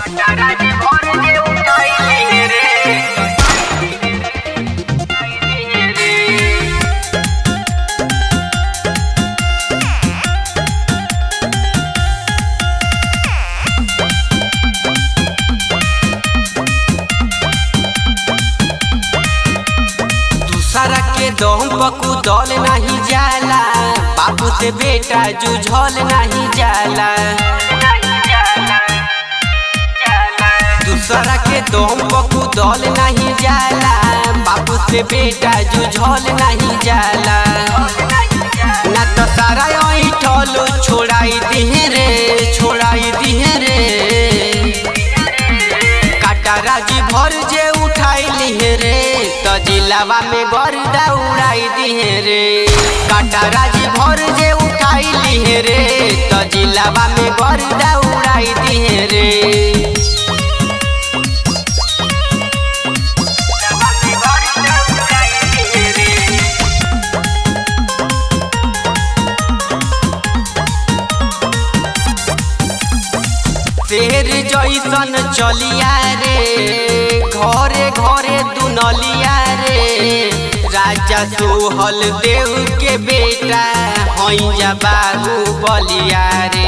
Karaji भर के उठाइले रे दूसरा के दम पकू दल नहीं जाला बाबू से बेटा जुझल नहीं जाला दूसरा के दम पकू दल नहीं जाला बाबू से बेटा जुझल नहीं जाला ना तो सारा ऐठल छोड़ाई दिहे रे छोड़ाई दिहे रे काटाराजी भर जे उठाई लिहे रे तो जिलावा में गर्दा उड़ाई दिहे रे काटाराजी भर जे उठाई लिहे रे तो जिलावा में गर्दा उड़ाई दिहे रे शेर जैसन चलिया रे घरे घरे दुनलिया रे राजा सोहल देव के बेटा हैजा बाबू बलिया रे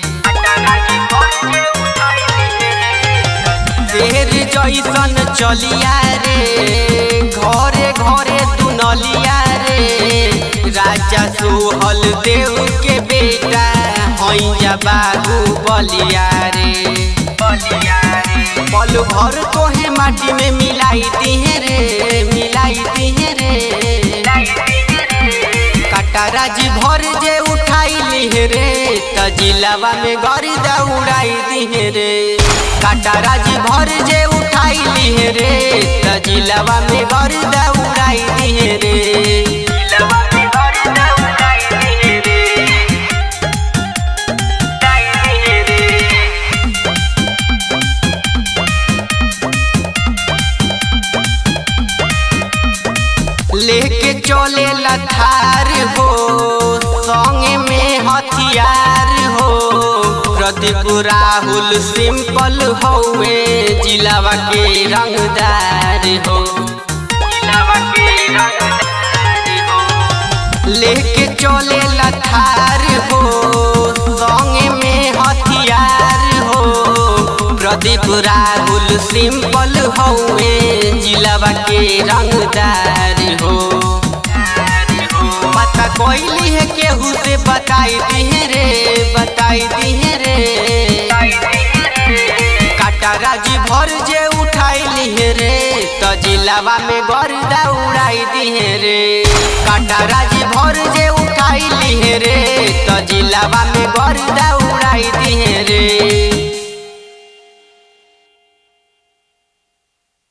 शेर जैसन चलिया रे घरे घरे दुनलिया रे राजा सोहल देव के बेटा हैजा बाबू बलिया रे पल भर तोहे माटी में मिलाई दिहे रे मिलाई दिहे रे कटाराजी भर जे उठाई लिहे रे त जिलावा में गर्दा उड़ाई दिहे रे कटाराजी भर जे उठाई लिहे रे त जिलावा में गर्दा उड़ाई दिहे रे लेके चले लथार हो संगे में हथियार हो प्रदीप राहुल सिंपल हौवे जिलावा के रंगदार हो लेके चले लथार हो संगे में हथियार हो प्रदीप राहुल सिंपल हौवे जिलावा के रंगदार हो पता कोइली है केहू से बताई दिहे रे बताई दिहे रे काटाराजी भर जे उठाई लिहे रे तो जिलावा में गर्दा उड़ाई दिहे रे काटाराजी भर जे उठाई लिहे रे तो जिलावा में गर्दा उड़ाई दिहे